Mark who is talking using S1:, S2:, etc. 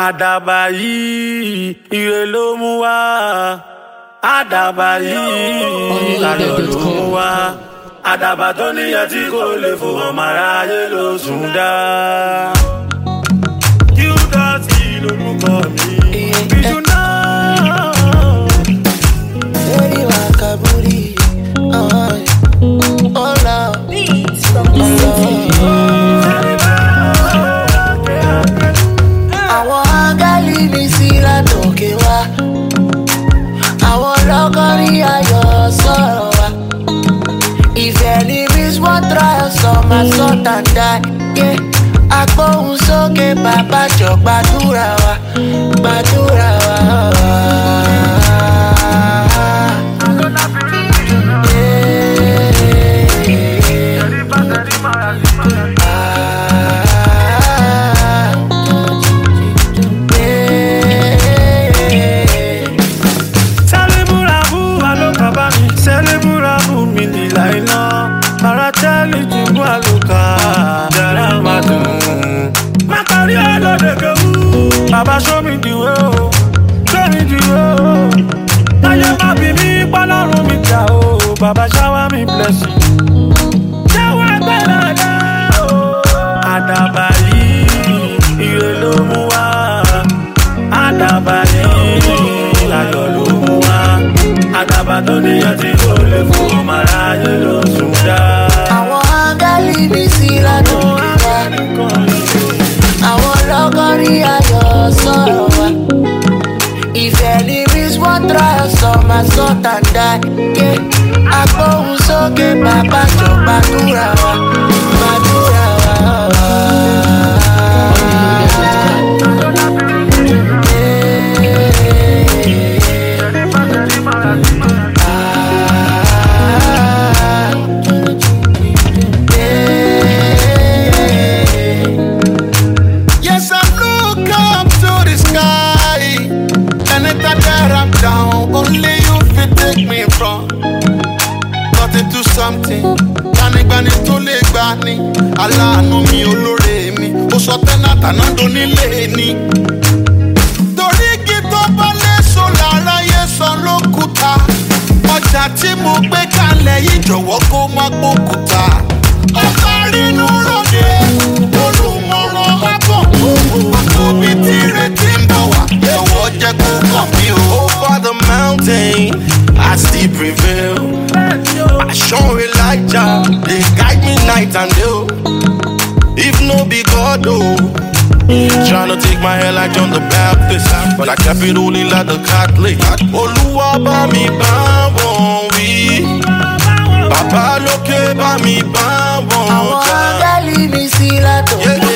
S1: àdàbà yìí ire ló mú wá àdàbà yìí ayọ̀ ló mú wá àdàbà tó níyẹn tí kò lè fò ọmọ aráyé ló sùn dá. Qdotty lorúkọ mi bíjú náà.
S2: Lady Wakaburi, oh, oh Lord, àwọn áńgẹ́lì mi sí látòkè wá àwọn lọ́gọ́rí ayọ̀ sọ̀rọ̀ wá ìfẹ́ ní miss one trial sọ máa sọ tàǹdà yé agbóhùn sókè bàbá jọ gbàdúrà wa gbàdúrà wa.
S1: Sẹ́lẹ̀bùràbù àlùkàbá mi, sẹ́lẹ̀bùràbù mi nílà iná. Ara tẹ́lẹ̀ jùlọ àlùkà, yàrá máa dùn. Má parí ọlọ́dẹ kẹ́wù. Bàbá show me the way o, show me the way o. Táyé má bí mi pọ́lọ́run mi jà o, bàbá shower me blessing. Ṣáwọ́ ẹgbẹ́ dada o. Àdàbà yìí, ire ló mú wá. Àdàbà yìí, ayọ̀ ló mú wá. Àdàbà tó níyàn tí kò lè fò ọmọ aráyé ló sùn dá.
S2: àwọn áńgẹ́lì mi sí látòkè wá àwọn lọ́gọ́rí ayọ̀ sọ̀rọ̀ wá ìfẹ́ ní miss one trial sọ máa sọ tàǹdà yé agbóhùn sókè bàbá jọ gbàdúrà wa gbàdúrà wa.
S3: Yes, I look up to the sky. Anytime that I'm down, only you fit take me from. Got into something. Gbanigbani tó lè gbà ní. Aláàánú mi olóore mi. Ó sọ tẹ́nà tànádó nílé ni. Torí igi tó bá léso lára yé san lókùúta. Ọjà tí mo gbé kalẹ̀ yìí jọ̀wọ́ kó má gbókùúta. Ọ̀tá rínú ròde, olùmọ̀ràn àbọ̀. Àkóbí tí retí ń bọ̀ wá, ẹ̀wọ̀ jẹ́ kó kàn mí o. Over the mountain, I still prevail. I show Elijah, they guide me night and day. oh. If no be God, oh. Tryna take my hair like John the Baptist, but I kept it only like the Catholic. Olúwa bá mi bá wọn wí, bàbá lókè bá mi bá wọn
S2: àwọn
S3: jà.
S2: áńgẹ́lì mi sí látòkè
S3: Yeah,